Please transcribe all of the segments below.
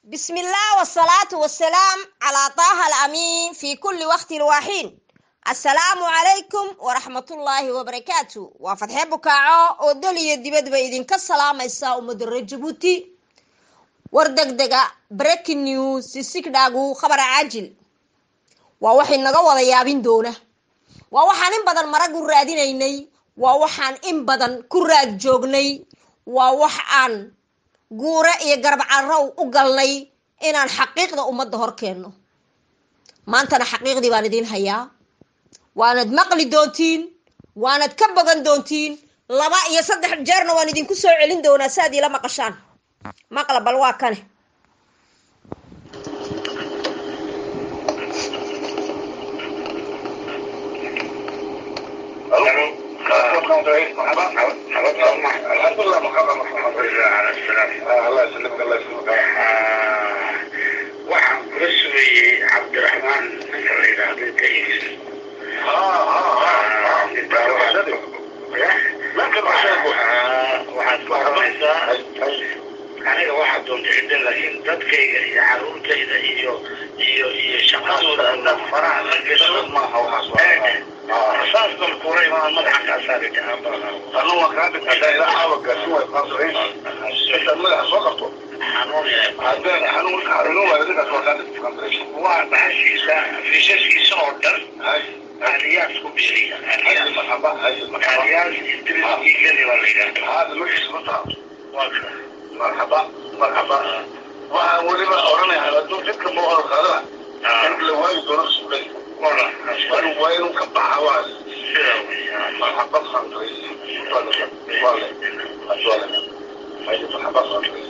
بسم الله والصلاة والسلام على طه الأمين في كل وقت وحين السلام عليكم ورحمة الله وبركاته وفتح بكاعو ودلي دبد بيدين كالسلام إساء مدر جبوتي وردق دقا بريك نيوز سيسيك داقو خبر عاجل ووحي نغوض يابين دونه ووحان إن بدن مرقو رادينيني ووحان إن بدن كراد جوغني ووحان guure iyo garab carrow u galnay inaan xaqiiqda ummadda hor keenno maantana xaqiiqdii baan idiin hayaa waanad maqli doontiin waanad ka bogan doontiin laba iyo saddex jeerna waan idinku soo celin doonaa si aad iila maqashaan maqla bal waa kane الحمد لله محمد محمد لله على السلامة الله يسلمك الله يسلمك waxaan kula sugayey cabdiraxmaan ninka la yidhaahdo kais waxaad ku aramaysaa aniga waxaa doonta cidda laakiin dadkayga iyo caruurtayda iyo iyo iyo shaqadooda haddaad faraha la gasho asaasban kula imaan madaxa kaasaari waa bahashiisa fiishaskiisa oo dhan aliyaas ku biiriya aliyaas idriskii geli baa la yidhahda waa ka مرحبا مرحبا weliba oranaya hadduu jidka muuqdo qaadana in la waayi doono suuqay wala waa inuu ka baxa waa sida weeyaan مرحبا خانتريس ولا ولا مرحبا خانتريس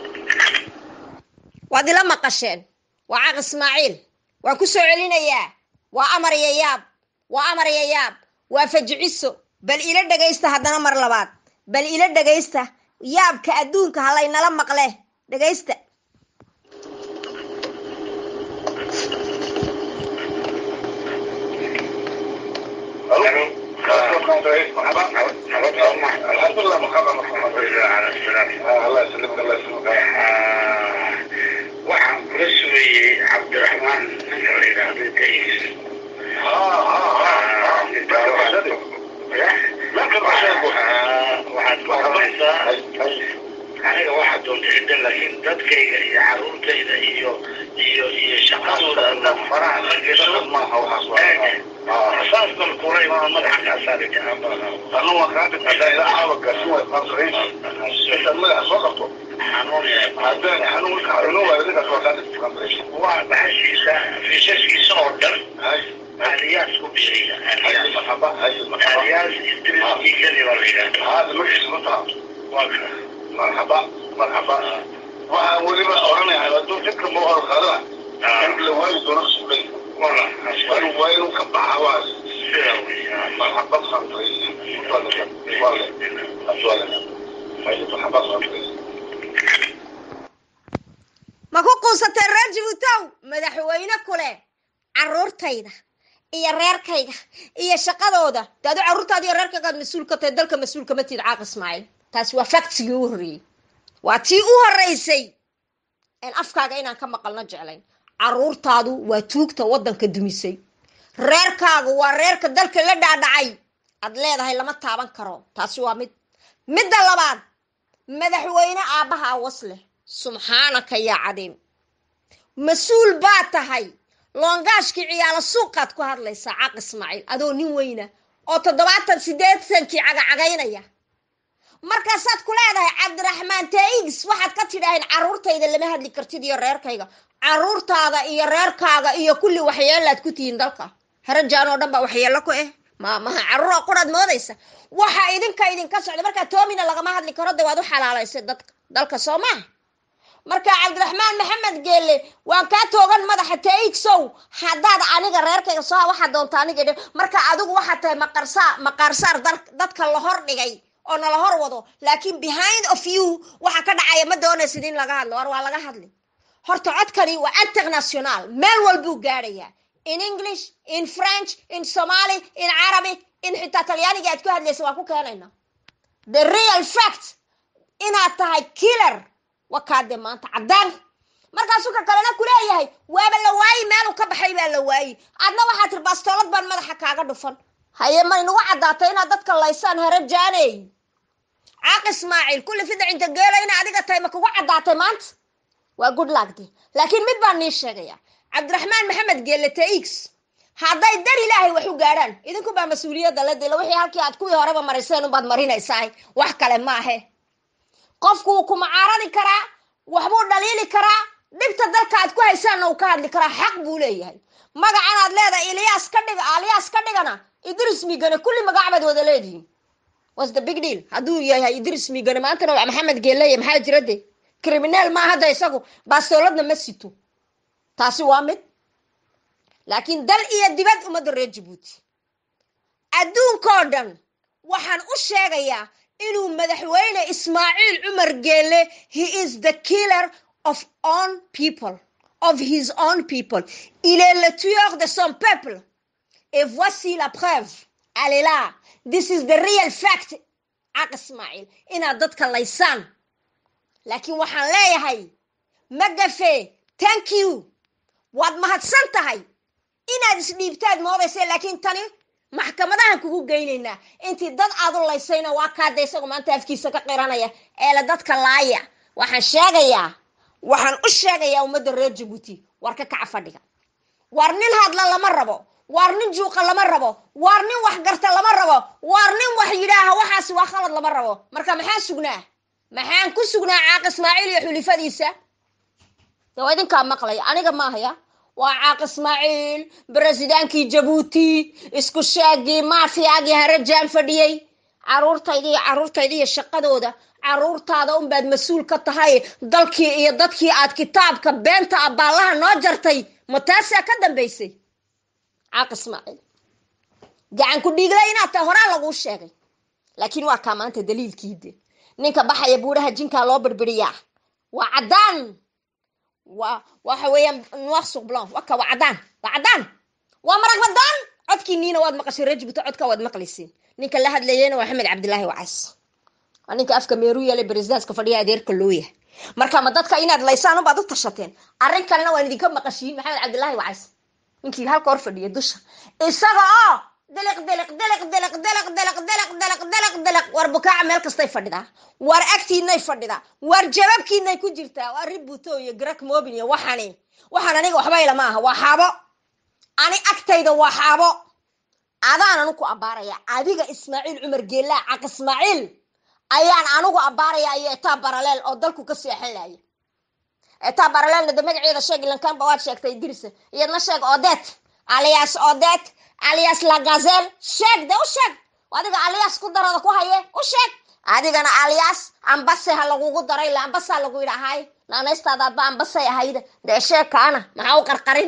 waad ila maqasheen waa caq ismaaciil waan ku soo celinayaa waa amar iyo yaab waa amar iyo yaab waa fajiciso bal ila dhegaysta haddana mar labaad bal ila dhegaysta yaabka adduunka halaynala maqle dhegaysta الحمد لله محمد محمد على السلامة الله يسلمك الله يسلمك waxaan kula sugayey cabdiraxmaan ninka la yidhaahdo kais waxaad ku aramaysaa aniga waxaa doonta cidda laakiin dadkayga iyo caruurtayda iyo iyo iyo shaqadooda haddaad faraha la gasho asaasban kula imaan madaxa kaasaari waa bahashiisa fiishaskiisa oo dhan aliyaas ku biiriya aliyaas idriskii geli baa la yidhahda waa ka مرحبا مرحبا weliba oranaya hadduu jidka muuqdo qaadana in la waayi doono suuqay wala waa inuu ka baxa waa sida weeyaan مرحبا خانتريس ولا ولا مرحبا خانتريس ma ku quusateen reer jabuutow madaxweyne kule caruurtayda iyo reerkayga iyo shaqadooda de adu carruurtaada iyo reerkaygaad mas-uul ka tahay dalka mas-uul kama tiid caaq ismaaciil taasi waa factigii u horreeyey waa tii u horreysay een afkaaga inaan ka maqalno jeclayn carruurtaadu waa tuugta waddanka dumisay reerkaagu waa reerka dalka la dhaadhacay aad leedahay lama taaban karo taasi waa mid midda labaad madaxweyne aabbaha awas leh subxaanaka yaa cadiim mas-uul baa tahay loongaashkii ciyaalo suuqaad ku hadlaysaa caq ismaaciil adoo nin weyna oo toddobaatan siddeetankii cagacagaynaya markaasaad ku leedahay cabdiraxmaan taigis waxaad ka tidhaaheen carruurtayda lama hadli kartid iyo reerkayga carruurtaada iyo reerkaaga iyo kulli waxyeelaad ku tihiin dalka harajaan oo dhan baa waxyeello ku eh ma maha carruur oo quraad moodaysa waxa idinka idinka socda markaa toomina lagama hadli karo de waad u xalaalaysay dadka dalka soo maaha marka cabdiraxmaan maxamed geelle waan kaa toogan madaxa taigsow haddaad aniga reerkayga soo waxaa doonta aniga dhe marka adigu waxaad tahay maqarsaa maqaarsaar dadka la hor dhigay oo nala hor wado laakiin behind of you waxa ka dhacaya ma doonaysid in laga hadlo war waa laga hadli horta codkani waa international meel walbuu gaadhayaa in english in french in somali in carabic in xitaa talyaaniga aad ku hadlaysa waan ku keenayna the real fact inaad tahay killer wakaade maanta caddaan markaasuu ka kalena kuleeyahay waaba la waayi meeluu ka baxay baa la waayi adna waxaa tiri baastoolad baan madaxa kaaga dhufan haye ma inugu caddaatay inaad dadka laysaan harajaaney caaq ismaaciil kulli fidac inta geela ina adiga tahay ma kugu caddaatay maanta waa good lagde laakiin mid baan nii sheegaya cabdiraxmaan maxamed geelle tx hadday dar ilaahay wax u gaadhaan idinku baa mas-uuliyadda la dila wixii halkii aad kuwii horeba mariseen unbaad marinaysaa wax kale maahe qofku wuu ku macaaradi karaa waxbuu dhaliili karaa dhibta dalka aad ku haysaanna uu ka hadli karaa xaq buu leeyahay magacan aad leedahay ilyaas ka dhiga alyaas ka dhigana idris migane kulli magac baad wada leedihiin was the big deal hadduu yahay idris migane maantana waa maxamed geeleye maxaa jira de criminal maa hadda isagu baastooladna ma sito taasi waa mid laakiin dal iyo dibad ummadda reer jabuuti adduunkoo dhan waxaan u sheegayaa inuu madaxweyne ismaaciil cumar geele he is the killer of own people of his own people il est le tueur de son peuple et voici la preuve elle est là this is the real fact caq ismaaciil inaad dadka laysaan laakiin waxaan leeyahay magafe thank you waad mahadsan tahay inaad isdhiibtaad moodaysa laakiin tani maxkamadahan kugu geynaynaa intii dad aad u laysayna waa kaada isagu maanta afkiisa ka qiranaya eele dadka laaya waxaan sheegayaa waxaan u sheegayaa ummadda reer jabuuti war ka kaca fadhiga war nin hadla lama rabo war nin juuqa lama rabo war nin wax garta lama rabo war nin wax yidhaaha waxaasi waa khalad lama rabo marka maxaan sugnaa maxaan ku sugnaa caaq ismaaciil iyo xulifadiisa de waa idinkaa maqlaya aniga maahaya waa caaq ismaaciil beresidaankii jabuuti isku sheegii maafiyaagii harajaan fadhiyey caruurtayda iyo caruurtayda iyo shaqadooda caruurtaada unbaad mas-uul ka tahay dalkii iyo dadkii aad kitaabka beenta abaallaha noo jartay ma taasaa ka dambaysay caaq ismaaciil gacan ku dhiigla inaad tahay horaa laguu sheegay laakiin waa kaa maanta daliilkiide ninka baxaya buuraha jinkaa loo birbiriyaa waa caddaan waa waxa weeyaan noir sur blanc waka waa caddaan waa caddaan waa marag badaan codkiiniina waad maqashay reer jabuuti codka waad maqlaysiin ninka la hadlayeyna waa axmed cabdilaahi wacays waa ninka afka meeru yeelay beresidaaska fadhiya adeerka loo yahay marka ma dadka inaad laysaan unbaad u tashateen arrin kalena waan idinka maqashiin maxamed cabdilaahi wacays ninkii halka hor fadhiya dusha isaga oo diliq diliq diliq diliq diliq diliq diliq diliq diliq diliq war bukaaca meel kastay fadhidaa war agtiinay fadhidaa war jababkiinay ku jirtaa waa ributo iyo grak mobin iyo waxani waxaan aniga waxba ilama aha waa xaabo ani agtayda waa xaabo adaan anigu abbaaraya adiga ismaaciil cumar geelaa caq ismaaciil ayaan anigu abbaaraya iyo etaa baraleel oo dalku ka seexan laaya etaa baraleelna de magaceeda sheeg ilankaanba waad sheegtay idrisa iyadna sheeg odet alias odet alias lagazel sheeg de u sheeg adiga alias ku darada ku haye u sheeg adigana alias ambase ha lagugu daray ila ambasaa lagu yidhi ahay naanaystaadaadba ambasay ahayda dee sheeg kaana maxaa u qarqarin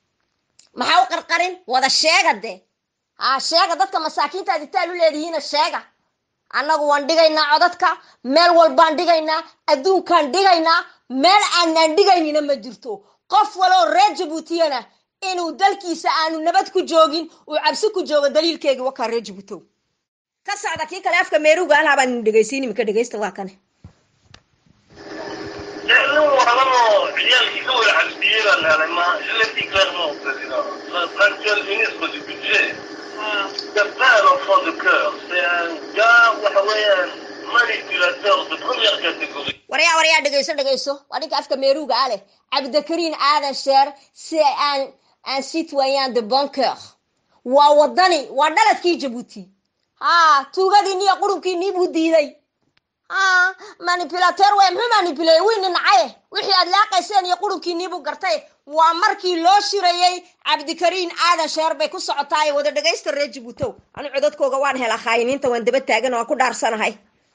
maxaa u qarqarin wada sheega de ha sheega dadka masaakiinta aad itaal u leedihiina sheega annagu waan dhigaynaa codadka meel walbaan dhigaynaa adduunkaan dhigaynaa meel aanaan dhigaynina ma jirto qof waloo reer jabuutiyana inuu dalkiisa aanu nabad ku joogin uu cabsi ku joogo daliilkeegii wakaa reer jabuutow ka socda kii kale afka meeruga alhaa baan idin dhegaysiin imika dhegaysta waa kane nin walabo ciyaalkii ka wada xabsiyey baan helay ma je l'ai dit clairement au président l'actuel ministre du budget c'est pas un enfant de cœur c'est un gars waxa weeyaan manipulateur de première catégorie waryaa waryaa dhegayso dhegayso waa ninka afka meeruga ah leh cabdikariin aadan sheer si aan un citoyen de bon cœur waa wadani waa dhaladkii jabuuti ha tuugadiiniyo qurunkiinii buu diiday ha manipulateur wey muxuu manipuleyey wiini nacaye wixii aad laaqayseen iyo qurunkiinii buu gartay waa markii loo shirayey cabdikariin aadan sheer bay ku socotaaye wada dhagaysta reer jabuutow anu codadkooga waan hela khaayiniinta waan daba taagan waan ku dhaarsanahay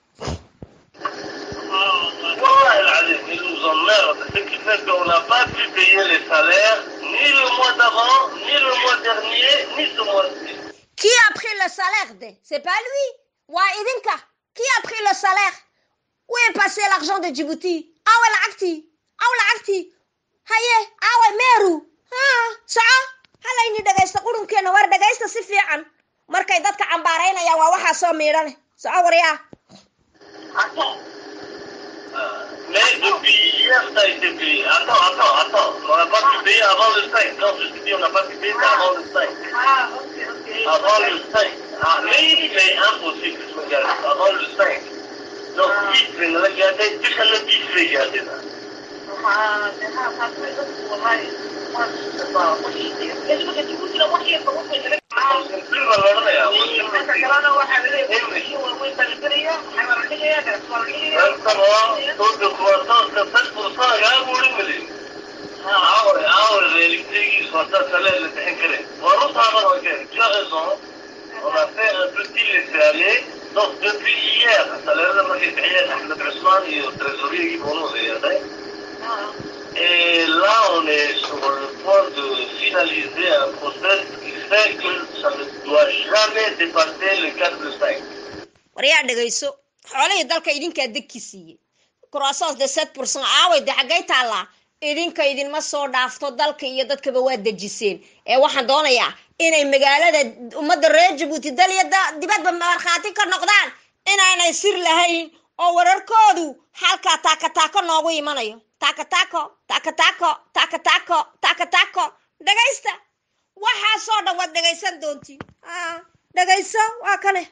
Wallah العظيم, ils nous emmerdent. Ce qui fait qu'on n'a pas pu payer les salaires, ni le mois d'avant, ni le mois dernier, ni ce mois-ci. Qui a pris le salaire de C'est pas lui. Waa idinka. Qui a pris le salaire Où est passé l'argent de Djibouti Awa lacagtii aw lacagtii haye awa meeru ha soco halayni dhagaysta qurunkeena war dhagaysta si fiican markay dadka cambaaraynayaan waa waxaa soo miidhane soco waryaa Attends. Euh, Mais depuis hier, ça a été payé. Attends, attends, attends. On n'a pas pu payer avant le 5. Quand je te dis on n'a pas pu payer, c'est avant le 5. Ah, ok, ok. Avant le 5. Ah, mais c'est impossible que je me garde. Avant le 5. Donc, vite, je vais regarder. Tu sais le 10, je vais garder là. Ah, c'est ça, ça peut être pour moi. Moi, je sais pas. Moi, je sais. Est-ce que tu veux dire, moi, je sais pas. Moi, je sais pas. Je ne plus me regarder. Inta kalena waxaa laleeyahay kuwa waaweyn baa la gelaya, waxaa la dhigaya, gaas waa la dhigaya. Exactement. Taux de croissance de 7%, regarde, vous le mettez. Ah ouais, ah ouais, réalité, ils sont à salaire, le décret. Voilà, ça va, ok. Tu as raison. On a fait un petit laisser-aller. Donc, depuis hier, ça l'air de marquer hier, Ahmed Ousmane et le trésorier qui vont nous aider. Et là, on est sur le point de finaliser un process qui fait que ça ne doit jamais dépasser le 4 plus 5. waryaa dhegayso xoolihii dalka idinkaa degki siiyey croissance de sept pourcent aaway de xaggay taallaa idinka idinma soo dhaafto dalka iyo dadkaba waa dejiseen ee waxaan doonayaa inay magaalada ummadda reer jabuuti dal iyo da- dibadba markhaati ka noqdaan inaanay sir lahayn oo wararkoodu halkaa taakataako noogu imanayo taakataako taakataako taakataako taakataako dhegaysta waxaasoo dhan waad dhegaysan doontiin Ah, dhegayso waa kane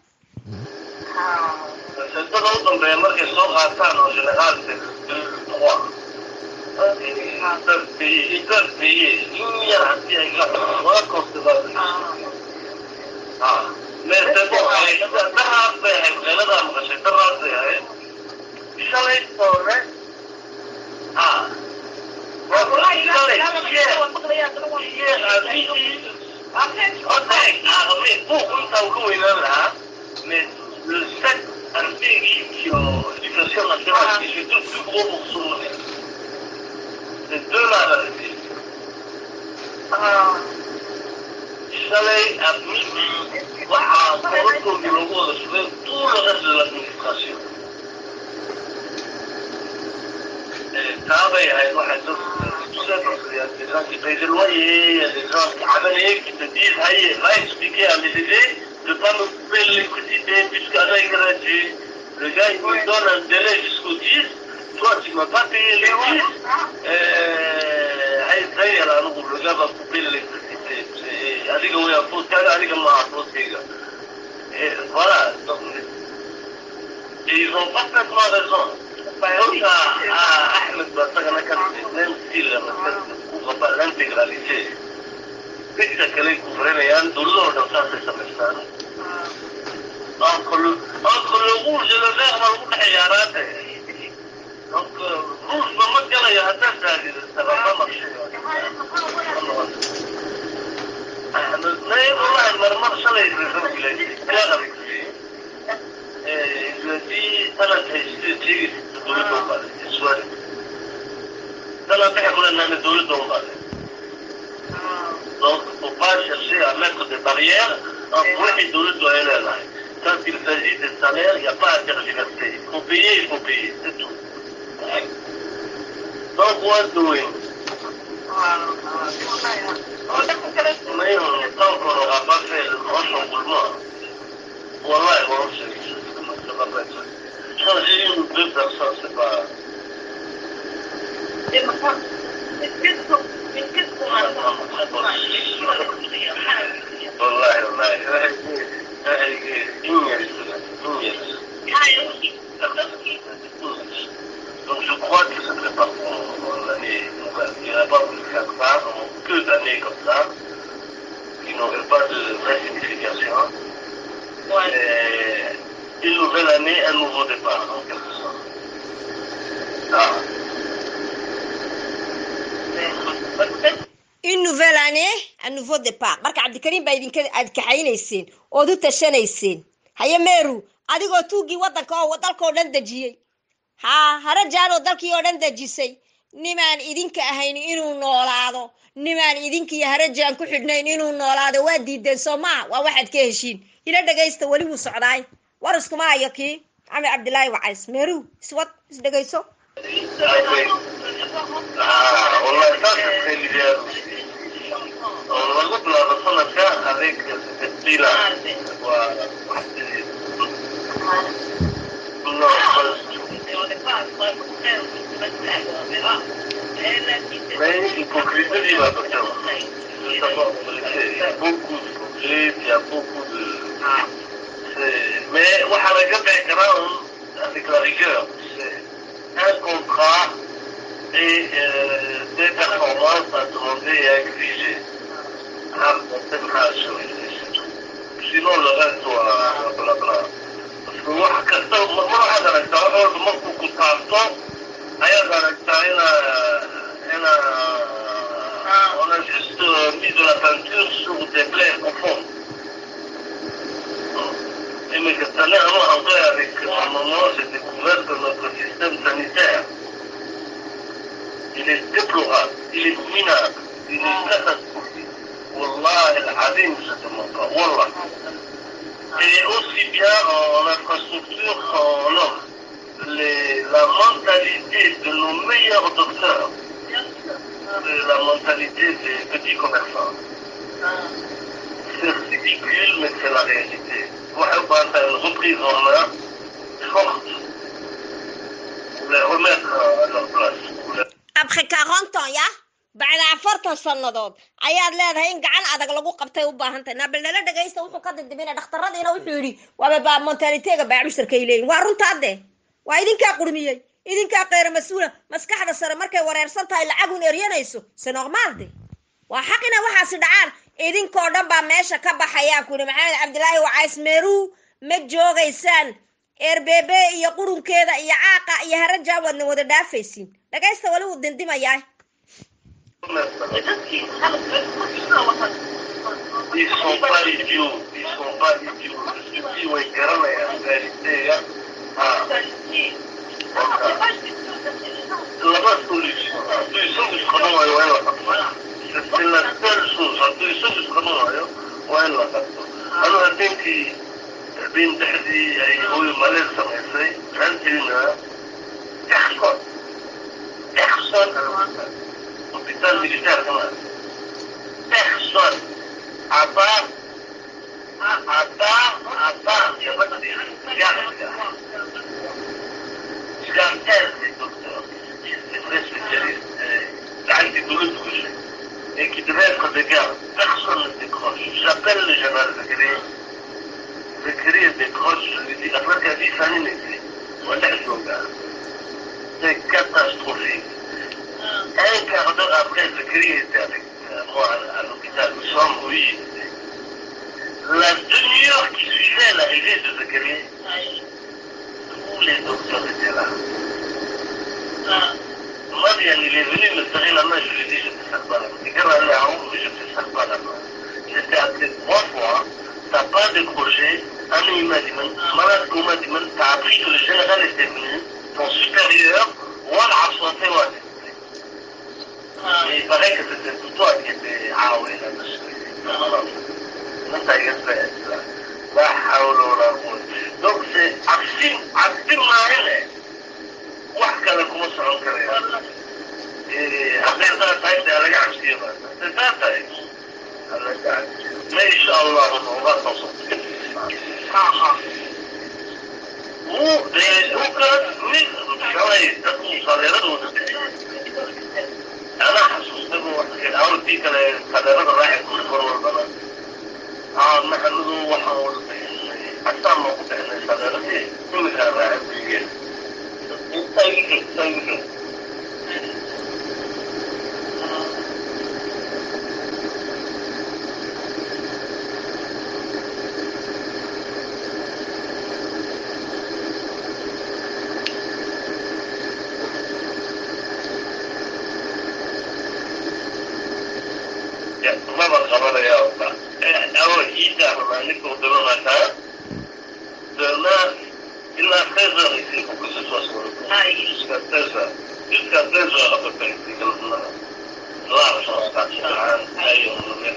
C'est tout autre, mais moi, ils sont rattants en général, c'est 2, 3. Ils peuvent payer, ils peuvent payer. Il y a un petit exemple. Voilà qu'on se va. Ah. Mais c'est bon, allez, ça va faire, c'est là, dans le c'est pas faire. Ils sont là, ils sont là. Ah. Ouais, voilà, ils sont là, hier. Hier, à midi. Ok, ah, mais pourquoi ça vous est là, mais le 7 un pays qui ont l'éducation nationale, qui fait deux plus gros morceaux. C'est deux là la République. Chalet à midi, voilà, pour le le logo de soulever tout le reste de l'administration. Et travail avec moi, tout ça parce qu'il y a des gens qui payent des loyers, il y a des gens qui travaillent, qui te disent, allez, va expliquer à mes aidés de ne pas me couper l'électricité puisqu'à la gratuit. Le gars, il me donne un délai jusqu'au 10. Toi, tu ne m'as pas payé les 10. Euh, allez, ça y est, là, le gars va couper l'électricité. C'est- allez, on est à faute, allez, on est à faute, les gars. Et voilà. Donc, et ils ont parfaitement raison. Donc, à, à Ahmed Bassagana, même s'il ne couvre pas l'intégralité, c'est que les couvrir et un dollar dans ça, c'est ça, c'est ça. Entre le, entre le rouge et le vert, on va le حيارات. Donc, euh, rouge, ما مدى يا هذا ça va pas marcher. أحمد لا والله المرمر شلي يزوج لي كلام الذي ثلاث تيجي دولتهم بعد سؤال ثلاث يقول أن دولتهم بعد Donc, il ne faut pas chercher à mettre des barrières entre eux et d'autres doit aller là. Quand il s'agit des salaires, il n'y a pas à tergiverser. Il faut payer, il faut payer, c'est tout. Donc, what doing? Mais euh, tant qu'on n'aura pas fait le grand chamboulement, voilà, bon, c'est- ça va pas être. Changer une ou deux personnes, c'est pas. والله والله Donc je crois que ce serait pas pour l'année nouvelle. Il n'y aurait pas voulu faire ça, donc que d'années comme ça, qui n'auraient pas de vraie signification. Et une nouvelle année, un nouveau départ, en quelque sorte. Ah. une nouvelle année un nouveau départ marka cabdikariim baa idinka aad kaxaynayseen ood u tashanayseen haye meeru adigoo tuuggii waddanka oo dalkao dhan dejiyey haa harajaan oo dalkii oo dhan dejisay nimaan idinka ahayn inuu noolaado nimaan idinkiiyo harajaan ku xidhnayn inuu noolaado waa diideen soo maa waa waxaad ka heshiin ila dhegaysta weli wuu socdaay war iskuma hayo kii cami cabdilaahi wacays meeru iswad isdhegayso Ah, والله ça c'est très l'idéal aussi. On regroupe la ressemblance avec cet esprit-là. Voilà. Non, pas du tout. Mais hypocrisie, il va docteur. Il faut savoir il y a beaucoup de projets, il y a beaucoup de... c'est- Mais waxaa laga bixi karaa avec la rigueur. C'est un contrat et euh, des performances à demander et à exiger. Ah, c'est maxaa assurer, c'est tout. Sinon le reste waa blabla. Parce que wax kasta mar waxaad aragtaa wax walba markuu ku taabto ayaad aragtaa ina ina on a juste mis de la peinture sur des plaies profondes. Imika tani anu hadday avec un moment j'ai découvert que notre système sanitaire il est déplorable, il est minable, il est catastrophique. Wallah al-Azim, je te mens pas. Wallah. Et aussi bien en infrastructure qu'en homme. Les- la mentalité de nos meilleurs docteurs, c'est la mentalité des petits commerçants. C'est ridicule, mais c'est la réalité. Waxay u baahan tahay une reprise en main forte pour les remettre à leur place. pour les- abka kaaqoonton ya bacda afartan sannadood ayaad leedahay in gacan adag lagu qabtay u baahantahay nabil nala dhegaysta wuxuu ka dindimina dhakhtaradiina wuxuu yidhi waaba baa montaliteega baacushtarkay leeyihin waa runtaa de waa idinkaa qurmiyey idinkaa qeyra mas-uula maskaxda sare markay wareersan tahay lacagun eryanayso se normaal de waa xaq ina waxaasi dhacaan idinkoo dhan baa meesha ka baxayaa ku yidhi maxamed cabdilaahi wacays meeruu ma joogaysaan erbebe iyo qurunkeeda iyo caaqa iyo harajaa waadna wada dhaafaysiin dhagaysta wali wuu dindimayaa Ils sont pas idiots, ils sont pas idiots. Je te dis, ouais, Garana est en réalité, hein. Ah, la solution, la solution du scrum, ouais, ouais, ouais. C'est c'est la seule chose, la solution du scrum, ouais, ouais, ouais. أنا أتنتي بين تحدي أي هو مالك سمعتي عندنا يحصل يحصل القتال ميليتير كمان يحصل عطاء عطاء عطاء يا بدي J'appelle les docteurs, c'est très spécialiste, euh, عندي دروس كل شيء, et qui devait être de garde. Personne ne décroche. J'appelle le général Zakiri. Zakiri décroche, je lui dis, après qu'elle dit, Fanny n'était. Voilà le gars. C'est catastrophique. Un quart d'heure après, Zakiri était avec euh, moi à, à l'hôpital. Nous sommes, oui. La demi-heure qui suivait l'arrivée de Zakiri, tous les docteurs étaient là. Marianne, il est venu me serrer la main, je lui ai dit, je te serre pas la main. Et quand elle est en haut, je te serre pas la main. Je t'ai appelé trois fois, t'as pas décroché. Un il m'a dit, malade qu'on m'a dit, t'as appris que le général était venu, ton supérieur, Wal Aswate Wal. Mais il paraît que c'était tout toi qui étais Aoué là-dessus. Non, t'as fait ça. La hawla wala quwwata. Donc c'est Absim, Absim Mahele. wax kale kuma socon karaya hadday saa tahay dee laga cabsiyo ba hadday saa tahay laga cabsiyo ma insha allahu nooga soo wuu dee dhulkaas mid shalay dadku saleeradooda anaa xasuustay bu awrtii kale saleerada raaci kuri mar walbana aa maxamedu waxaan wada bixinay xataan ma ku bixinay saleeradii imikaa raaci kuligeen Thank you, thank you. Ya, mama qabanaya horta. Awo ciidda rabaa ninka uu dabanaataa. Dana ilaa treize heures ici, il faut que ce soit sur le pont. Jusqu'à treize heures. Jusqu'à treize heures à peu près, c'est comme là. Là, je pense pas que c'est un taille, on le met.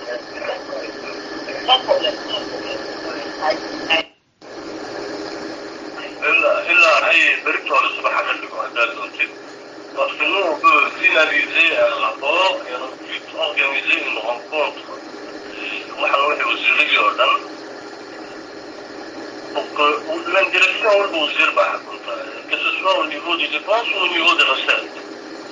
إلا إلا هي بريتو الصبح عملكم هذا الوقت. Parce que nous, on peut finaliser un rapport et ensuite organiser une rencontre. وحنروح وزير جوردن pour que l'indirection où vous que ce soit au niveau des dépenses ou au niveau des recettes.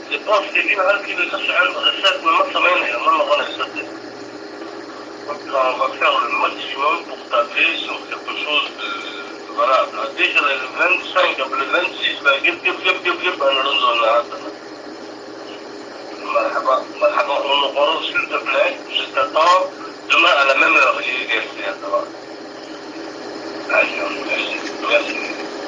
je pense que in halkii bay ka socon research ma samaynayo ma noqonayso de donc on va faire le maximum pour tabler sur quelque chose de voilà déjà le 25 le 26 bah gib gib gib gib gib انا ننظر لهذا مرحبا مرحبا on nous rend s'il te plaît je t'attends demain à la même heure il est d'accord Allez, merci merci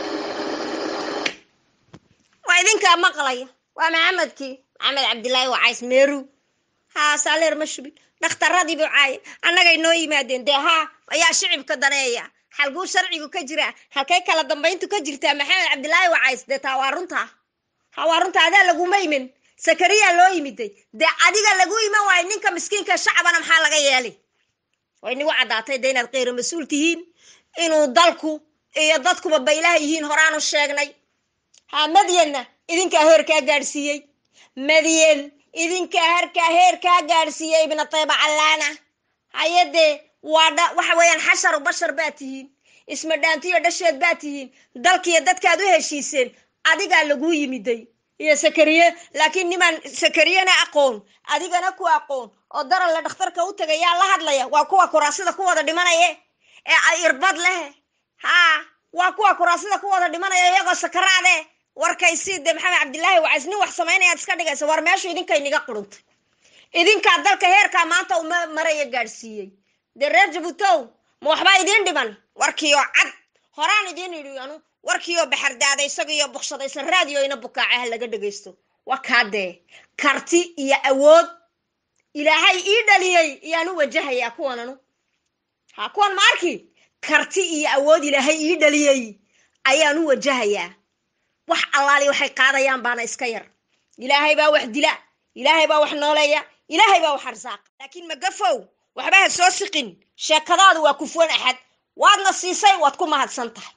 waa idinkaa maqlaya waa maxamedkii maxamed cabdilaahi wacays meeru haa saaleer mashbil dhakhtaradii buu caaya annagay noo yimaadeen dee haa ayaa shicibka daneeya xalguu sharcigu ka jiraa halkay kala dambayntu ka jirtaa maxamed cabdilaahi wacays dee taa waa runtaa ha waa runta adaa laguma imin sakariya loo yimiday dee adiga lagu iman waayo ninka miskiinka shacabana maxaa laga yeelay way nigu caddaatay de inaad keyro mas-uul tihiin inuu dalku iyo dadkuba baylaha yihiin horaanu sheegnay ha madyanna idinkaa heerkaa gaadhsiiyey madyan idinkaa harkaa heerkaa gaadhsiiyey ibna tayba callaana hayadee waa dha waxa weeyaan xasharu bashar baa tihiin ismadhaantiyo dhasheed baa tihiin dalkiiyo dadkaad u heshiiseen adigaa laguu yimiday iyo sakariye laakiin nimaan sakariyena aqoon adigana ku aqoon oo daranle dhakhtarka u tagayaa la hadlaya waa kuwa kuraasida ku wada dhimanaye ee ay irbad leh haa waa kuwa kuraasida ku wada dhimanaya iyagoo sakaraade warkaysii de maxamed cabdilaahi wacays nin wax samaynayaad iska dhigaysa war meeshu idinkay niga quruntay idinkaa dalka heerkaa maanta uma maraya gaadhsiiyey dee reer jabuutow ma waxbaa idiin dhiman warkiioo cad horaan idiin idhi anu warkiioo baxardaada isagiyo bukshadaysan raadioina bukaacaha laga dhegaysto waa kaadee karti iyo awood ilaahay ii dhaliyey iyaan u wajahayaa kuwan anu ha kuwan ma arki karti iyo awood ilaahay ii dhaliyey ayaan u wajahayaa wax allaali waxay qaadayaan baana iska yar ilaahay baa wax dila ilaahay baa wax nooleeya ilaahay baa wax arsaaqa laakiin magafow waxba ha soo siqin sheekadaadu waa kufuwan axad waadna siisay waad ku mahadsan tahay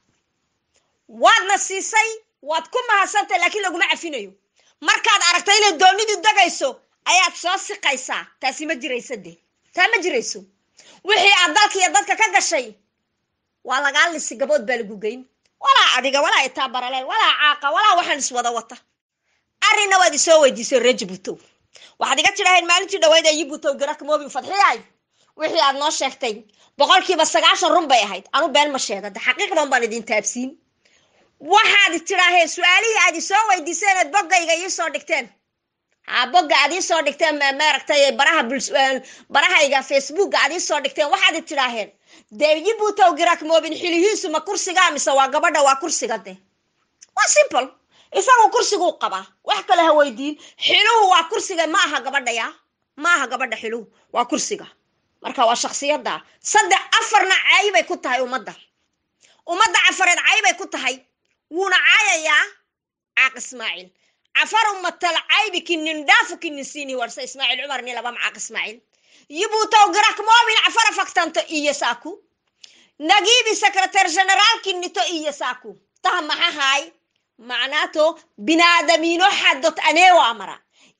waadna siisay waad ku mahadsan tahay laakiin laguma cafinayo markaad aragta inay doonidu degayso ayaad soo siqaysaa taasi ma jirayso de taa ma jirayso wixii aad dalka iyo dadka ka gashay waa lagaa lisi gabood baa lagu geyn walaa adiga walaa itaa baraleel walaa caaqa walaa waxaan iswada wata arrinna waad isoo weydiisay reer jabuutow waxaad iga tidhaaheen maalintii dhaweyd ee yibuutow garak moobin fadxiyay wixii aad noo sheegtay boqolkiiba sagaashan run bay ahayd anu been ma sheega de xaqiiqdan baan idin taabsiin waxaad tidhaaheen su-aalihii aad isoo weydiiseen eed boggayga iisoo dhigteen ha bogga aad iisoo dhigteen maaragtay baraha barahayga facebookga aad iisoo dhigteen waxaad tidhaaheen dee yibuutow girak moobin xilihiisu ma kursigaa mise waa gabadha waa kursiga de waa simple isagu kursiguu qabaa wax kale ha weydiin xiluhu waa kursiga ma aha gabadha ya ma aha gabadha xiluhu waa kursiga marka waa shaksiyadda saddex afarna caayibay ku tahay ummadda ummadda cafareed caayibay ku tahay wuuna caayayaa caaq ismaaciil cafaru matal caybi kinin dhaafu kinin siini warsa ismaaciil cumar ni laba macaaq ismaaciil yibuutow girak moobin cafara faktanto iyo saaku nagiibi sekretar generaalki nito iyo saaku taha maxahaay macnaato binaadamiino xadot aneewa amara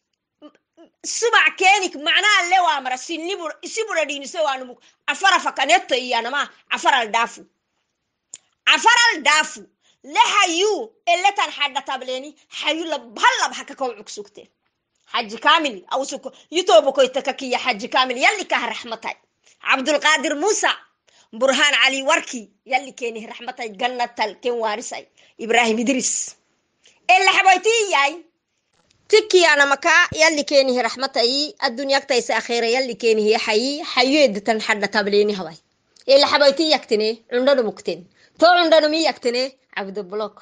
subac keenik macnaa lewa amara sibura dhiiniso waanumug cafara fakaneto iyanama cafaral dhaafu cafaral dhaafu le hayu eletan xadha tableeni hayu labhalab hakakaw cugsugte xaji kamil awsuko yitobokoytakakiya xaji kamil yalli kaha raxmatay cabdulqaadir muusa burhaan cali warki yalli keeni raxmatay gannatal ken waarisay ibrahim idris elaxaboytiyay tikiyana maka yalli keenihi raxmatayi addunyagtaysa akheera yalli keenihi xayi xayeedatan xadha tableeni habay elaxaboyti yaktene cundhanu mukten to cundhanumi yaktene cabdo blok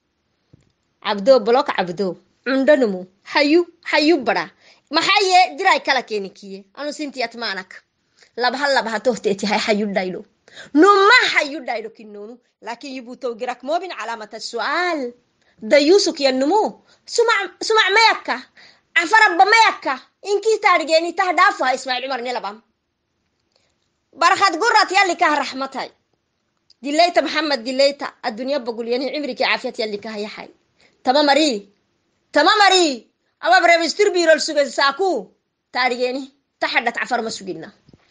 cabdo blok cabdo cundhanumu hayu hayu bara maxaye jiray kala keeni kiye anu sintiyat maanak labha labha tohteetihay hayu dhaylo numa hayu dhaylo kinonu laakin yubutow girak moobin calaamata su'aal dayusuk yanumu sumac mayakka cafarabba mayakka inkii taadhigeeni tah dhaafaha ismaaciil cumar nilabam barkhad gurat yalli kaha raxmatay dilayta maxamed dilayta addunya bogulyani cimrikii caafiyad yalli kaha yaxay tama mari tama mari ama bremistir birol suge saaku taadhigeeni taxadhat cafar ma sugina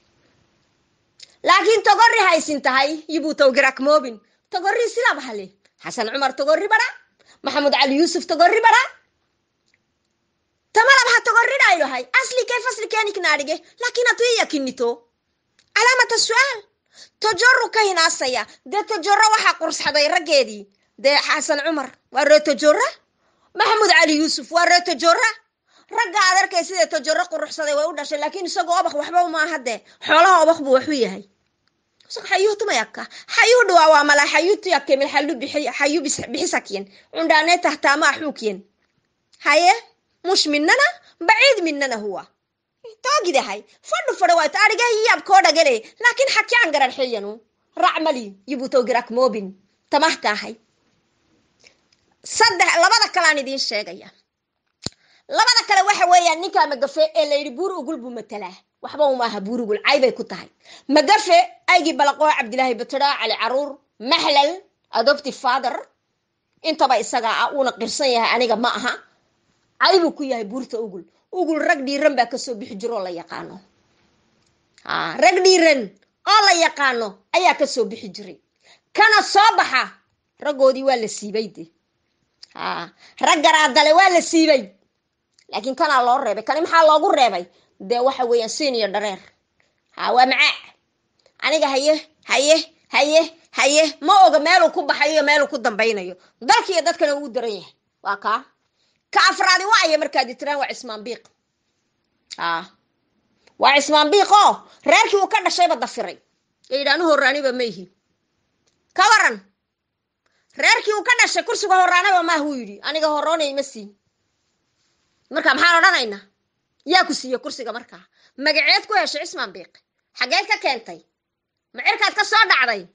laakiin togorri haysin tahay yibuutow girak moobin togorri silab hale xasan cumar togorri bara maxamud cali yuusuf togorri bara tamalab ha togoridhaylohay aslikay faslikeeniknaadhige laakiin hatu iyakinito calaamata su-aal tojoro ka hinaasaya dee tojoro waxaa qursxaday raggeedii dee xasan cumar waa ree tojora maxamuud cali yuusuf waa ree tojora ragga aad arkay sidee tojoro quruxsaday way u dhashay laakiin isagoo obak waxba maaha dee xoolaha obak buu waxu yahay xayuhtumayaka xayuh dhawaa waa mala xayutuyakemil xalu xayu bixisakyen cundhaane tahtaama axuukyen haye mush minana baciid minana huwa toogidahay fadhu fadha waayto arigaha yaabkoo dhagale laakiin xakyaan garan xiyanu racmali yibutowgirak moobin tamahtaahay saddex labada kaleaan idiin sheegaya labada kale waxa weeyaan ninkaa magafe ee layidhi buuri ugul buu matalaa waxba umaaha buurigul caybay ku tahay magafe aygii balaqoo cabdilaahi batara cali caruur maxlal adopti father intaba isagaa ah uuna qirsan yahay aniga ma aha caybuu ku yahay buurta ugul ugul rag dhiiran baa kasoo bixi jiro oo la yaqaano rag dhiiran oo la yaqaano ayaa kasoo bixi jiray kana soo baxa raggoodii waa la siibay de rag garaadale waa la siibay laakiin kanaa loo reebay kani maxaa loogu reebay dee waxa weeyaan siin iyo dhareer ha waa macaa aniga haye haye haye haye ma oga meeluu ku baxayo iyo meeluu ku dambaynayo dalkiiyo dadkana uu daran yahay waa kaa ka afraadi waaya markaadi tiraan waa cismaan biiq a waa cismaan biiq oo reerkii uu ka dhashayba dafiray ee yidhi anu horaaniba ma ihi ka waran reerkii uu ka dhashay kursiga horaanaba maahuu yidhi aniga horoonay ma siin marka maxaan odhanaynaa yaa ku siiye kursiga markaa magaceed ku heshay cismaan biiq xageed ka keentay macirkaad ka soo dhacday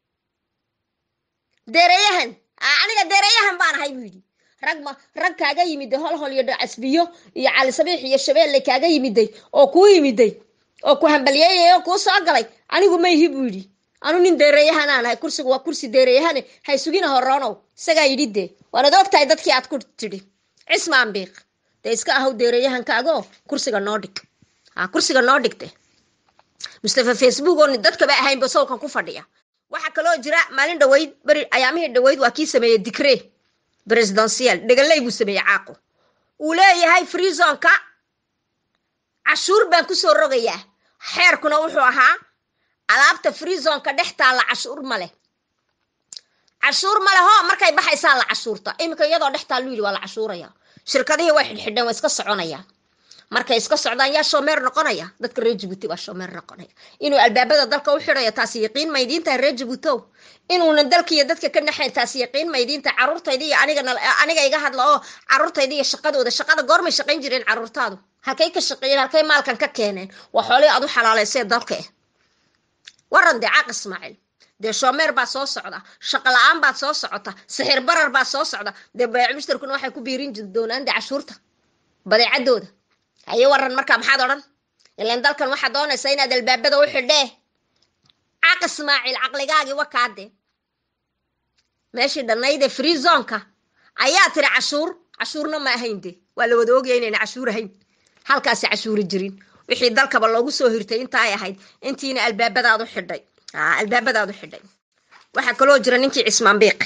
deereeyahan aniga deereeyahan baan ahay buu yidhi rag ma rag kaaga yimiday hol hol iyo dhacasbiyo iyo cali sabiix iyo shabeelle kaaga yimiday oo kuu yimiday oo ku hambalyeeyay oo kuu soo galay anigu ma ihi buu yidhi anu nin deereeyahanaan ahay kursiga waa kursi deereeyahane hay sugina horoonow isagaa yidhi dee waanad og tahay dadkii aad ku tidhi cismaan biiq dee iska ahow deereeyahankaagoo kursiga noo dhig ha kursiga noo dhigte mustafa facebook oo dadkaba ahaynba sawkan ku fadhiya waxaa kaloo jira maalin dhaweyd beri ayaamihii dhaweyd waa kii sameeyey dicre presidential dhegaley buu sameeyey caaqo uu leeyahay freezonka cashuur baan kusoo rogayaa xeerkuna wuxuu ahaa alaabta freezonka dhex taalla cashuur ma leh cashuur ma leh ho markay baxaysaa la cashuurta iminka iyadoo dhex taal lu yidhi waa la cashuuraya shirkadihii way xidhxidheen waa iska soconayaan markay iska socdaan yaa shoomeer noqonaya dadka reer jabuuti baa shoomeer noqonaya inuu albaabada dalka u xidhayo taasi yaqiin maydiintahay reer jabuutow inuunan dalkiiyo dadka ka naxayn taasi yaqiin maydiinta caruurtayda iyo aniga iga hadla oo caruurtayda iyo shaqadooda shaqada goormay shaqayn jireen caruurtaadu halkay ka shaqeeyeen halkay maalkan ka keeneen waa xoolihii aad u xalaalaysee dalka eh waran dee caaq ismaaciil dee shoomeer baa soo socda shaqo la-aan baad soo socota sixir barar baa soo socda dee bayac mushtarkuna waxay ku biirin doonaan dee cashuurta badeecadooda haye waran markaa maxaad odhan ilan dalkan waxaad doonaysaa inaad albaabada u xidhee caq ismaaciil caqligaagii wakaade meeshii dhannaydee free zonka ayaa tiri cashuur cashuurna ma ahayn de waa la wada ogaya inayna cashuur ahayn halkaasi cashuuri jirin wixii dalkaba loogu soo hirtay intaay ahayd intiina albaabadaad u xidhay albaabadaad u xidhay waxaa kaloo jira ninkii cismaan biiq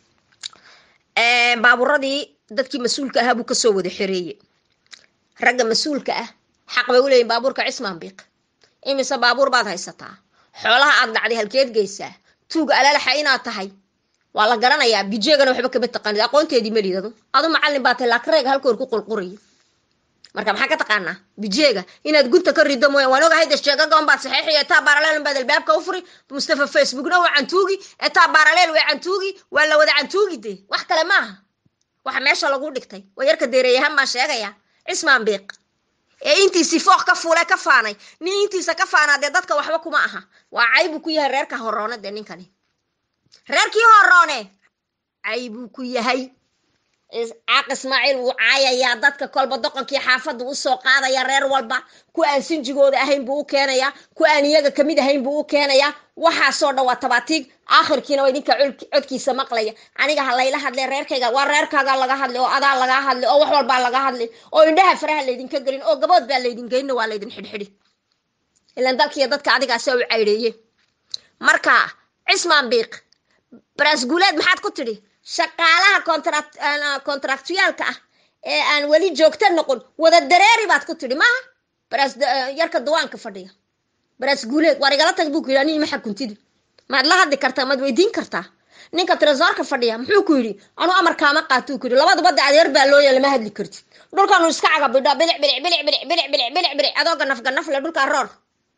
baaburadii dadkii mas-uulka ahaa buu kasoo wada xereeye ragga mas-uulka ah xaq bay u leeyihin baabuurka cismaan biiq imise baabuur baad haysataa xoolaha aad dhacday halkeed geysaa tuuga alaalaxa inaad tahay waa la garanayaa bijeegana waxba kama taqaanid aqoonteedii malidadu adu macallin baa tahay laakreega halkoor ku qulquraya marka maxaa ka taqaanaa bijeega inaad gunta ka rido mooya waan ogahay desjeegagoon baad saxeexaya etaa baaraleel baad albaabka u furi mustafa facebookna waa cantuugi etaa baaraleel waa cantuugi waa la wada cantuugi de wax kale maaha waxa meesha lagu dhigtay waa yarka deereeyahan baan sheegaya cismaan biiq ee intiisii fooq ka fuule ka faanay nin intiisa ka faanaa dee dadka waxba kuma aha waa caybuu ku yahay reerka horoone dee ninkani reerkii horoone caybuu ku yahay caaq ismaaciil wuu caayayaa dadka kolba doqonkii xaafadda usoo qaadaya reer walba ku aan sinjigooda ahayn buu u keenayaa ku aan iyaga kamid ahayn buu u keenayaa waxaasoo dhan waa tabaatiig aakhirkiina waa idinka codkiisa maqlaya aniga ha layla hadle reerkayga waa reerkaaga laga hadlay oo adaa lagaa hadlay oo wax walbaa laga hadlay oo indhaha faraha laydinka gelin oo gabood baa laydin geynna waa laydin xidhxidhi ilan dalkiiyo dadka adigaasa u cayreeye marka cismaan biiq baraasguuleed maxaad ku tidhi shaqaalaha contractuaalka ah ee aan weli joogto noqon wada dareeri baad ku tidhi maaha baraas yarka dawaanka fadhiya baraas guuleed waar igala tag buu ku yidhi anii ma xakuntidi maad la hadli kartaa maad weydiin kartaa ninka tresoorka fadhiya muxuu ku yidhi anuu amarkaama qaatuu ku yidhi labaduba de adeer baa looya lama hadli kartid dhulkaanu iska cagabidhaa bilic bilic bilic bilic bilic bilic bilic bilic adoo ganaf ganaf le dhulkaa roor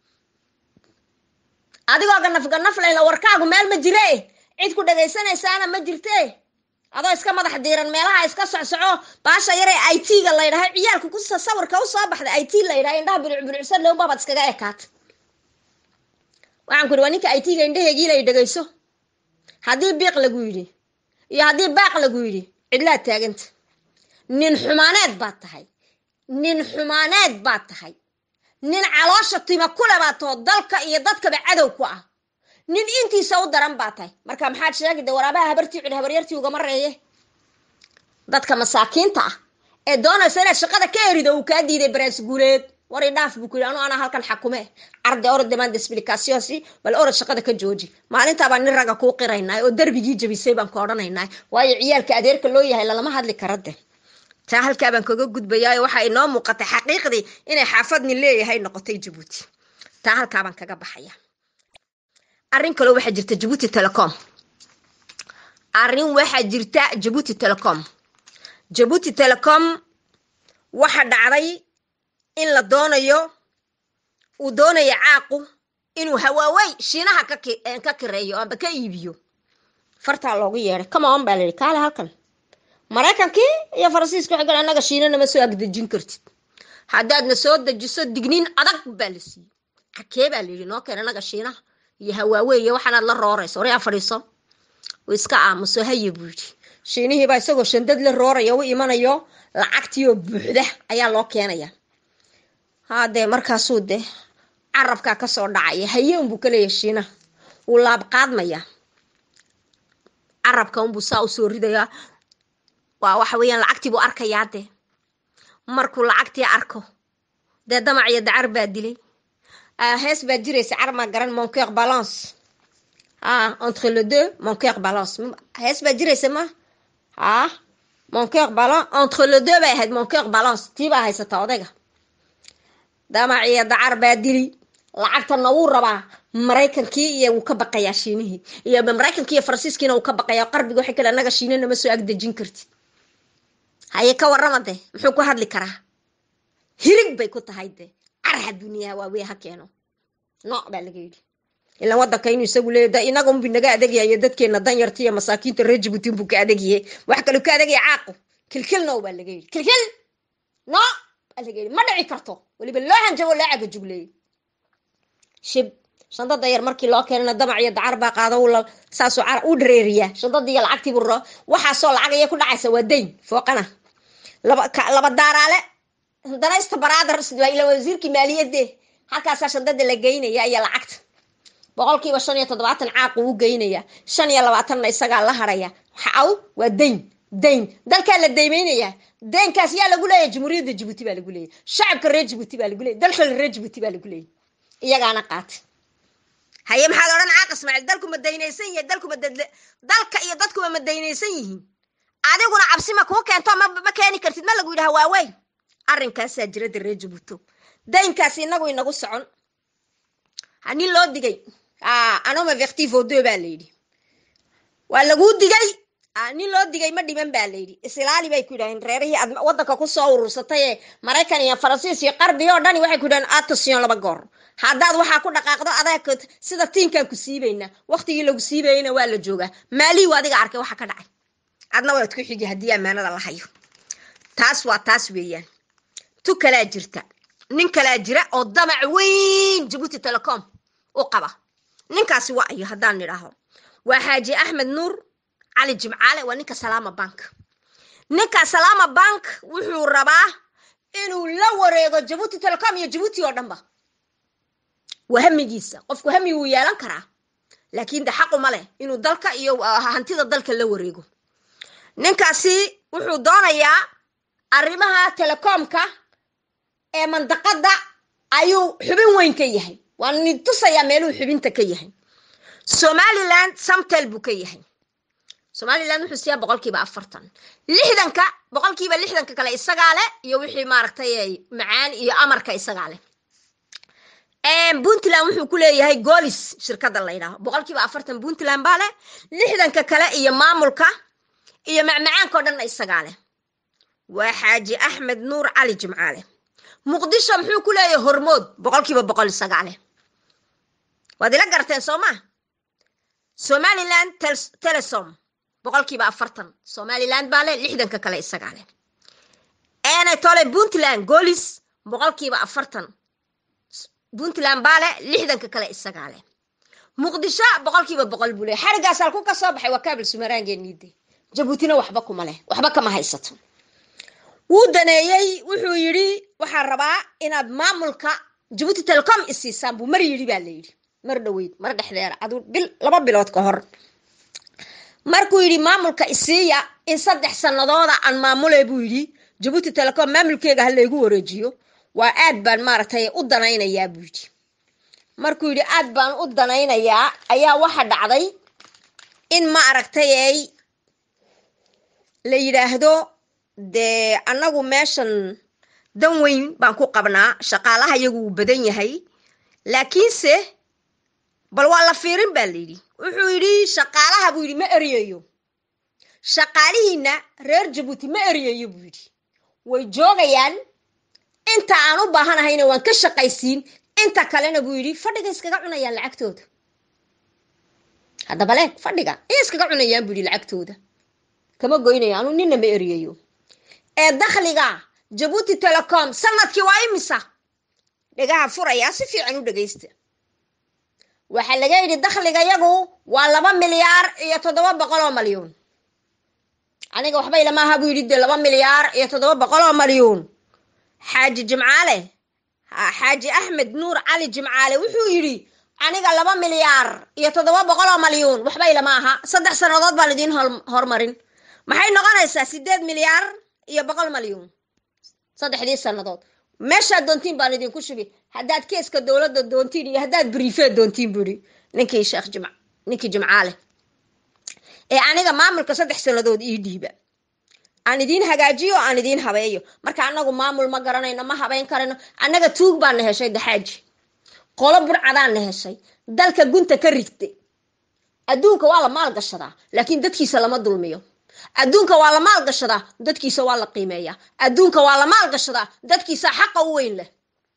adigoo ganaf ganaf le la warkaagu meel ma jire cid ku dhagaysanaysaana ma jirte adoo iska madax diiran meelaha iska socsoco baasha yaree i t-ga la ydhaha ciyaalka ku sawirka usoo baxda i t la ydhaha indhaha bilic bilicsan lowba baad iskaga ekaata waxaan ku yidhi waa ninka i t-ga indhaheegii lay dhagayso haddii biiq lagu yidhi iyo haddii baaq lagu yidhi cidlaad taaganta nin xumaaneed baad tahay nin xumaaneed baad tahay nin caloosha tima kule baad taho dalka iyo dadkaba cadow ku ah nin intiisa u daran baa tahay marka maxaad sheegi de waraabaha habartii cid habaryartii ugama reeye dadka masaakiinta ah ee doonaysa inaad shaqada ka erido uu kaa diiday baraas guuleed war i dhaaf buu ku yidhi anu anaa halkan xakume arde orod demand explicationsi bal orod shaqada ka jooji maalintaa baan nin ragga kuu qiraynaa oo darbigii jabisay baan ka odhanaynaa waayo ciyaalka adeerka loo yahay lalama hadli kara de taa halkaa baan kaga gudbayaayo waxaa inoo muuqatay xaqiiqdii inay xaafadni leeyahay noqotay jabuuti taa halkaa baan kaga baxaya arrin kaloo waxaa jirta jabuuti telecom arrin waxaa jirta jabuuti telecom jabuuti telecom waxa dhacday in la doonayo uu doonayo caaqu inuu hawaawey shiinaha ka kireeyo amba ka iibiyo fartaa loogu yeedhay comeon baa layihi kaale halkan maraykankii iyo faransiiska waxay galeen annaga shiina nama soo agdejin kartid haddaadna soo dejiso digniin adag baa la siiyey arkee baa layidhi noo keen annaga shiinaha iyo hawaawey iyo waxaanaad la roorayso oraa fadhiiso uu iska aamuso haye buu yidhi shiinihiibaa isagoo shandad la rooraya u imanayo lacagtiioo buuxda ayaa loo keenaya haadee markaasuu de carabkaa kasoo dhacaya haye unbuu ka leeyahay shiinaha wuu laab qaadmayaa carabka unbuu saa usoo ridayaa waa waxa weeyaan lacagtii buu arkayaa dee markuu lacagtii arko dee damac iyo dacar baa dilay hees baa jiraysa carmaa garan moncoeur balance ah entre le deux moncoeur balance hees baa jiraysa ma ah moncoeur balance entre le deux bay ahayd moncoeur balance tii baa haysata odayga damac iyo dacar baa dili lacagtana wuu rabaa maraykankii iyo wuu ka baqayaa shiinihii iyo maraykankii iyo faransiiskiina wuu ka baqayaa qarbiga waxay kale annaga shiina nama soo agdejin kartid haye ka warrama de muxuu ku hadli karaa hirig bay ku tahay de carha duniyaha waawey ha keeno nooc baa laga yidhi ilan wadanka inuu isagu leeya da inaga unbu naga adegyayo dadkeena danyarta iyo masaakiinta reer jabuuti unbuu ka adegyahe wax kale ka adegaya caaqu kilkil now baa laga yidhi kilkil no baa laga yidhi ma dhici karto weliba loo hanjabo loo cagajugleeyey shib shandada yar markii loo keenana damac iyo dacar baa qaado saasuu u dhareeriyaa shandadii iyo lacagtiibu ro waxaasoo lacag ayay ku dhacaysa waa dayn fooqana laba daaraale danaysta baraadars ila wasiirkii maaliyadde halkaasaa shandada la geynaya iyo lacagta boqolkiiba shan iyo toddobaatan caaqu u geynaya shan iyo labaatanna isagaa la haraya xaw waa dayn dayn dalkaa la daymeynaya daynkaas yaa lagu leeyahy jamhuuriyadda jabuuti baa lagu leeyahy shacabka reer jabuuti baa lagu leeyay dalka reer jabuuti baa lagu leeyay iyagaana qaatay haye maxaad odhan caaq ismaaciil dalku ma daynaysan yahay dalku ma dalka iyo dadkuba ma daynaysan yihiin adiguna cabsi ma kuu keento ma ma keeni kartid ma lagu yidhaha waawey arrinkaasaa jira de reer jabuuto daynkaas inagu inagu socon nin loo digay anoma vertivo deux baa layidhi waa laguu digay nin loo digay ma dhiman baa layidhi isilaali bay ku yidhaheen reerihii aad wadanka kusoo urursatay ee maraykan iyo faransiis iyo qarbi oo dhani waxay ku yidhaheen attention laba goor haddaad waxaa ku dhaqaaqdo adag sida tiinkaan ku siibaynaa waktigii lagu siibayeyna waa la joogaa maalihiu adiga arkay waxa ka dhacay adna waad ku xigi haddii ammaanada la hayo taas waa taas weeyaan tu kalaa jirta nin kalaa jira oo damac weyn jabuuti telecom u qaba ninkaasi waa ayo haddaan nidhaaho waa xaaji axmed nuur cali jimcaale waa ninka salaama bank ninka salaama bank wuxuu rabaa inuu la wareego jabuuti telecom iyo jabuuti oo dhanba waa hamigiisa qofku hami wuu yeelan karaa laakiin de xaquma leh inuu dalka iyo hantida dalka la wareego ninkaasi wuxuu doonayaa arrimaha telecomka ee mandaqada ayuu xubin weyn ka yahay waa ni tusayaa meeluu xubinta ka yahay somaliland samtel buu ka yahay somaliland wuxuu siiyaa boqolkiiba afartan lixdanka boqolkiiba lixdanka kale isagaa leh iyo wixii maaragtay macaan iyo amarka isagaa leh puntland wuxuu ku leeyahay golis shirkada la yidhaaho boqolkiiba afartan puntland baa leh lixdanka kale iyo maamulka iyo macmacaanka o dhanna isagaa leh waa xaaji axmed nuur cali jimcaale muqdisho muxuu ku leeyahay hormood boqolkiiba boqol isagaa leh waad ila garteen soo ma somaliland telesom boqolkiiba afartan somaliland baa leh lixdanka kale isagaa leh enetole puntland golis boqolkiiba afartan puntland baa leh lixdanka kale isagaa leh muqdisho boqolkiiba boqol buu leh xarigaas halku ka soo baxay waa kaabil sumaraangeeniide jabuutina waxba kuma leh waxba kama haysato wuu daneeyey wuxuu yidhi waxaan rabaa inaad maamulka jabuuti telecom isiisaan buu mar yidhi baa la yidhi mar dhoweyd mar dhexdeera aduu bil laba bilood ka hor markuu yidhi maamulka isiiya in saddex sanadooda aan maamule buu yidhi jabuuti telecom maamulkeega ha laygu wareejiyo waa aad baan maaragtay u danaynayaa buu yidhi markuu yidhi aad baan u danaynayaa ayaa waxa dhacday in ma aragtay ay la yidhaahdo dee annagu meeshan dan weyn baan ku qabnaa shaqaalaha iyagu wuu badan yahay laakiinse bal waa la fiirin baa la yidhi wuxuu yidhi shaqaalaha buu yidhi ma eryayo shaqaalihiina reer jabuuti ma eryayo buu yidhi way joogayaan inta aan u baahanahayna waan ka shaqaysiin inta kalena buu yidhi fadhiga iskaga cunayaan lacagtooda haddaba leeg fadhiga ayay iskaga cunayaan buu yidhi lacagtooda kama goynayo anu nina ma eryayo ee dakhliga jabuuti telecom sanadkii waa imisa dhegaha furayaa si fiican u dhegaysta waxaa laga yidhi dakhliga yagu waa laba milyaar iyo toddoba boqol oo malyuun aniga waxba ilama buu yidhi dee laba milyaar iyo toddoba boqol oo malyuun xaaji jimcaale xaaji axmed nuur cali jimcaale wuxuu yidhi aniga laba milyaar iyo toddoba boqol oo malyuun waxba ilama aha saddex sannadood baan idiin hormarin maxay noqonaysaa sideed milyaar iyo boqol malyuun saddexdii sannadood meeshaad doontiin baan idinku shubi haddaad keeska dowladda doontiin iyo haddaad briifeed doontiin buuhi ninkii sheekh jim ninkii jimcaale ee aniga maamulka saddex sannadood ii dhiiba aan idiin hagaajiyo aan idiin habeeyo marka annagu maamul ma garanayno ma habeyn karayno annaga tuug baana heshay daxaaji qolo burcadaana heshay dalka gunta ka rigtay adduunka waa la maalgashadaa laakiin dadkiisa lama dulmiyo adduunka waa la maalgashadaa dadkiisa waa la qiimeeyaa adduunka waa la maalgashadaa dadkiisa xaqa u weyn leh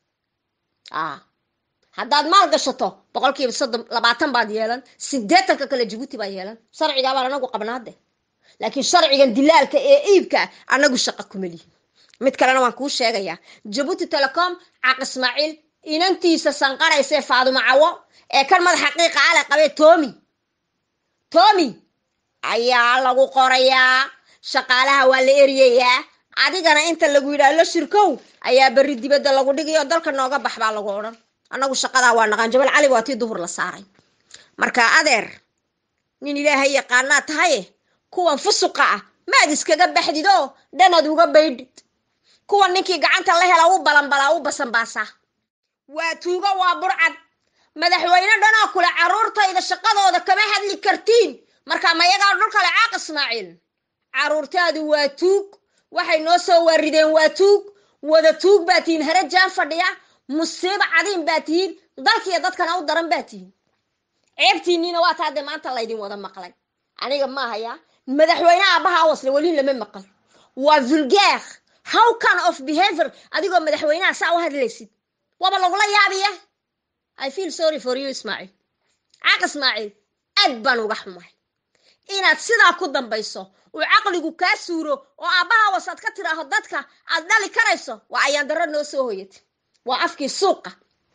haddaad maal gashato boqolkiiba soddon labaatan baad yeelan sideetanka kale jabuuti baa yeelan sharcigaa baan anagu qabnaade laakiin sharcigan dilaalka ee iibka anagu shaqa kuma lihin mid kalena waan kuu sheegayaa jabuuti telecom caq ismaaciil inantiisa sanqaraysae faadumo cawo ee kan madax xaqiiqa ale qabee tomi tomi ayaa lagu qorayaa shaqaalaha waa la eryayaa adigana inta lagu yidhaah la shirkow ayaa berri dibadda lagu dhigay oo dalka nooga bax baa lagu odhan annagu shaqadaa waa naqaan jabal cali waa tii duhur la saaray marka adeer nin ilaahay yaqaanaa tahaye kuwan fusuqa ah maad iskaga baxdid oo dhanaad uga baydhid kuwan ninkii gacanta la hela u balanbalaa u basanbaasaa waa tuugo waa burcad madaxweyne dhanoo kule carruurtayda shaqadooda kama hadli kartiin marka mayagaa dhul kale caaq ismaaciil carruurtaadu waa tuug waxay noo soo waarideen waa tuug wada tuug baa tihiin harajaan fadhiya musiibo cadiin baa tihiin dalkiiyo dadkana u daran baa tihiin ceebtiinniina waa taa dee maanta laydin wada maqlay aniga maahayaa madaxweyne aabbaha wasle weli lama maqal waa vulgaar how can of behavior adigoo madaxweynaha saa u hadlaysid waaba lagula yaabiya i feel sorry for you ismaaciil caaq ismaaciil aad baan uga xumahay inaad sidaa ku dambayso uu caqligu kaa suuro oo aabbaha wasaad ka tidhaaho dadka aad dhali karayso waa ayaan darro noo soo hoyatay waa afkii suuqa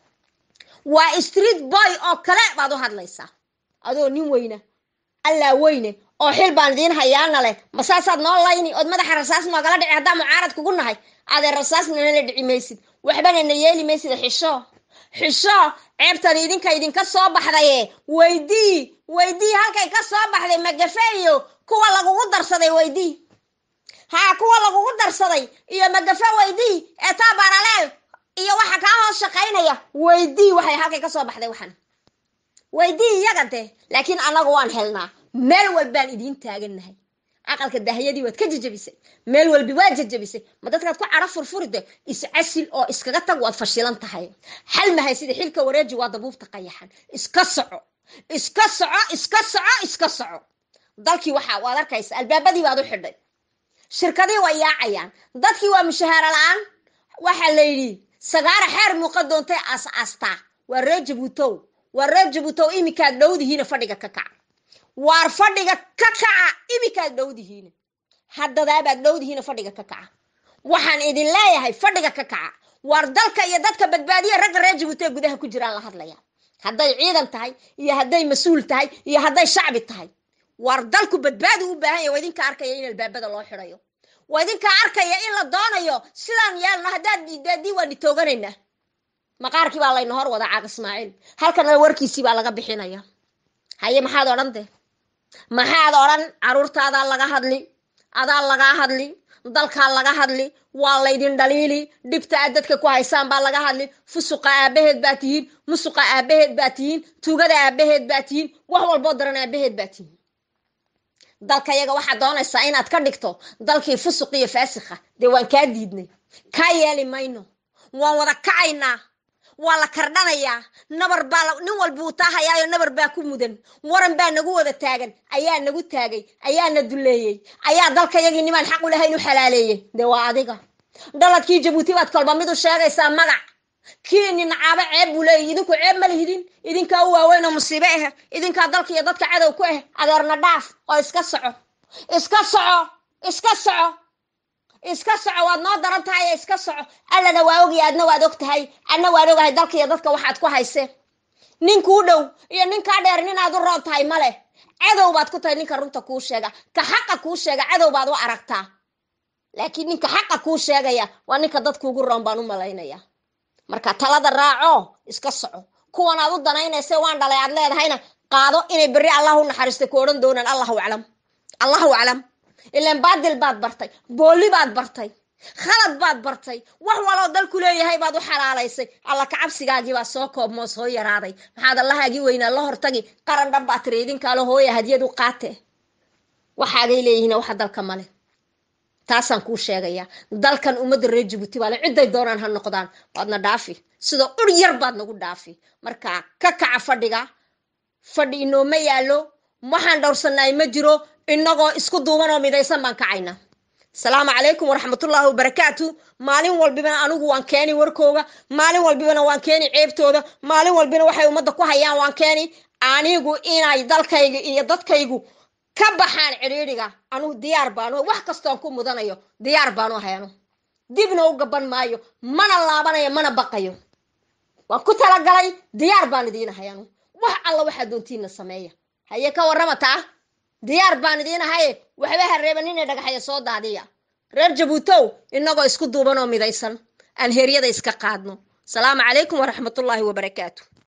waa street boy oo kale baad u hadlaysaa adoo nin weyna allaa weyne oo xil baan idiin hayaana leh ma saasaad noo layni ood madaxa rasaas noogala dhici haddaa mucaarad kugu nahay adee rasaasnana la dhici maysid waxbana na yeeli maysid xisho xisho ceebtan idinka idinka soo baxdaye weydii weydii halkay ka soo baxday magafe iyo kuwa lagugu darsaday weydii haa kuwa lagugu darsaday iyo magafe weydii ee taa baraleel iyo waxa kaa hoos shaqaynaya weydii waxay halkay ka soo baxday waxan weydii iyaga de laakiin annagu waan helnaa meel walbaan idiin taagannahay aqalka dahyadii waad ka jejabisay meel walbi waa jejabisay ma dadkaad ku cadho furfuride iscasil oo iskaga tag waad fashilan tahay xal mahay sida xilka wareeji waa dabuubta qayaxan iska soco iska soco iska soco iska soco dalkii waxa waad arkaysa albaabadii baad u xidhay shirkadii way yaacayaan dadkii waa mushahaaro la-aan waxaa la yidhi sagaara xeer muuqa doontay aas aastaa waa reer jabuutow waa reer jabuutow iminkaad dhowdihiina fadhiga ka kaca waar fadhiga ka kaca iminkaad dhowdihiina haddadaabaad dhowdihiina fadhiga ka kaca waxaan idin leeyahay fadhiga ka kaca waar dalka iyo dadka badbaadiya ragga reer jabuuti ee gudaha ku jiraan la hadlaya hadday ciidan tahay iyo hadday mas-uul tahay iyo hadday shacbi tahay waar dalku badbaadi u baahan yahy waa idinka arkaya in albaabada loo xidhayo waa idinkaa arkaya in la doonayo sidaan yeelno haddaad diidaadii waan itooganaynaa maqaarkii baa layna hor wada caaq ismaaciil halkana warkiisii baa laga bixinaya haye maxaad odhan de maxaad odhan caruurtaadaa laga hadli adaa lagaa hadli dalkaa laga hadli waa laydin dhaliili dhibta aad dadka ku haysaan baa laga hadli fusuqa aabaheed baa tihiin musuqa aabaheed baa tihiin tuugada aabaheed baa tihiin wax walboo daran aabaheed baa tihiin dalka yaga waxaad doonaysaa inaad ka dhigto dalkii fusuq iyo faasikha dee waan kaa diidnay kaa yeeli mayno waan wada kacaynaa waa la kardhanayaa nabar baa nin walba uu taahayaayo nabar baa ku mudan waran baa nagu wada taagan ayaa nagu taagay ayaana duleeyey ayaa dalkayagii nimaan xaq u lahayn u xalaaleeyey dee waa adiga dhaladkii jabuuti baad kolba mid u sheegaysaa magac kii ninacaabo ceeb buu leeyahy idinku ceeb ma lihidin idinkaa u waaweyn oo musiibe ah idinkaa dalka iyo dadka cadow ku ah adeerna dhaaf oo iska soco iska soco iska soco iska soco waad noo daran tahay ee iska soco allana waa ogaya adna waad og tahay adna waan ogahay dalka iyo dadka waxaad ku hayseen ninkuu dhow iyo ninkaa dheer ninaad u roon tahay male cadow baad ku tahay ninka runta kuu sheega ka xaqa kuu sheega cadow baad u aragtaa laakiin ninka xaqa kuu sheegaya waa ninka dadkuugu roon baan u malaynaya marka talada raaco iska soco kuwan aad u danaynaysa waan dhalay aad leedahayna qaado inay berri allah u naxariista ku odhan doonaan allahu aclam allahu aclam ilaan baadil baad bartay booli baad bartay khalad baad bartay wax waloo dalku leeyahay baad u xalaalaysay alla kacabsigaagii baa soo koobmoo soo yaraaday maxaad allahaagii weynaa la hortagi qaran dhan baa tiri idinkaalo hooya hadiyad u qaate waxaagay leeyihiin waxa dalka male taasaan kuu sheegayaa dalkan ummadda reer jabuuti baale cidday doonaan ha noqdaan waadna dhaafi sida ur yar baad nagu dhaafi marka ka kaca fadhiga fadhi inooma yaallo waxaan dhowrsanaay ma jiro inagoo isku duuban oo midaysan baan kacaynaa asalaamu calaykum waraxmatullaahi wabarakaatu maalin walbibana anigu waan keeni warkooga maalin walbibana waan keeni ceebtooda maalin walbina waxay ummadda ku hayaan waan keeni anigu inay dalkayga iyo dadkaygu ka baxaan cidhiidhiga anugu diyaar baanu wax kastoon ku mudanayo diyaar baanu hayano dibna u gaban maayo mana laabanayo mana baqayo waan ku talagalay diyaar baan idiin hayanu wax alla waxaa doontiina sameeya haye ka warrama taa diyaar baan idiin ahaye waxba ha reeban inay dhagaxaya soo daadiya reer jabuutow inagoo isku duuban oo midaysan aan heryada iska qaadno asalaamu calaykum waraxmatullaahi wabarakaatu